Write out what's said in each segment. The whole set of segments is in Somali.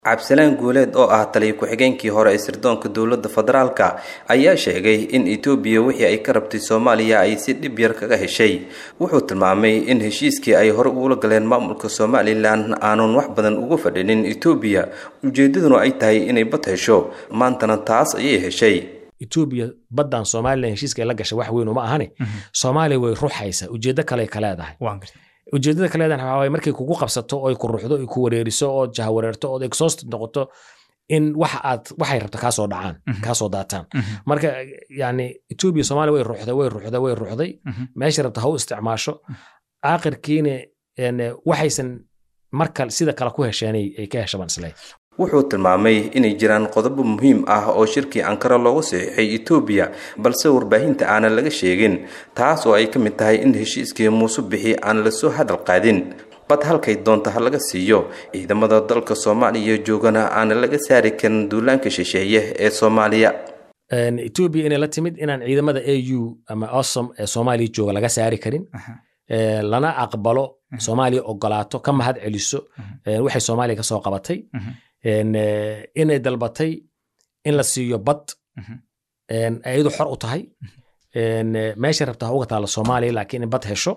cabdisalaan guuleed oo ah taliya ku-xigeenkii hore ee sirdoonka dowladda federaalka ayaa sheegay in etoobiya wixii ay ka rabtay soomaaliya ay si dhib yar kaga heshay wuxuu tilmaamay in heshiiskii ay hore ugula galeen maamulka somalilan aanun wax badan uga fadhinin etoobiya ujeedaduna ay tahay inay bad hesho maantana taas ayay heshay etoobiya baddan somalilan heshiiska la gashay wax weyn uma ahane soomaaliya way ruxaysaa ujeeddo kale ka leedahay ujeedada ka leedahay waxaa waaye markay kugu qabsato oo ay ku ruxdo ay ku wareeriso oo jahawareerto oo exhausted noqoto in waxa aad waxay rabto kaasoo dhacaan kaasoo daataan marka yani etoobiya soomaaliya way ruxday way ruxday way ruxday meesha rabta ha u isticmaasho aakhirkiina waxaysan marka sida kale ku hesheenay ay ka heshabaan isleey wuxuu tilmaamay inay jiraan qodobo muhiim ah oo shirkii ankara loogu saxiixay etoobiya balse warbaahinta aanan laga sheegin taas oo ay ka mid tahay in heshiiskii muuse bixi aan lasoo hadal qaadin bad halkay doonta ha laga siiyo ciidamada dalka soomaaliya joogana aanan laga saari karin duulaanka shisheeye ee soomaaliya etoobiya inay la timid inaan ciidamada a u ama osom ee soomaaliya jooga laga saari karin lana aqbalo soomaaliya ogolaato ka mahad celiso waxay soomaaliya kasoo qabatay inay dalbatay in la siiyo bad ayadu xor u tahay meesha rabta ha uga taalla soomaaliya laakiin in bad hesho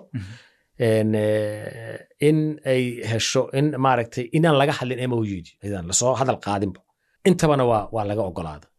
in ay hesho in maaragtay inaan laga hadlin mou lasoo hadal qaadinba intabana waa waa laga ogolaada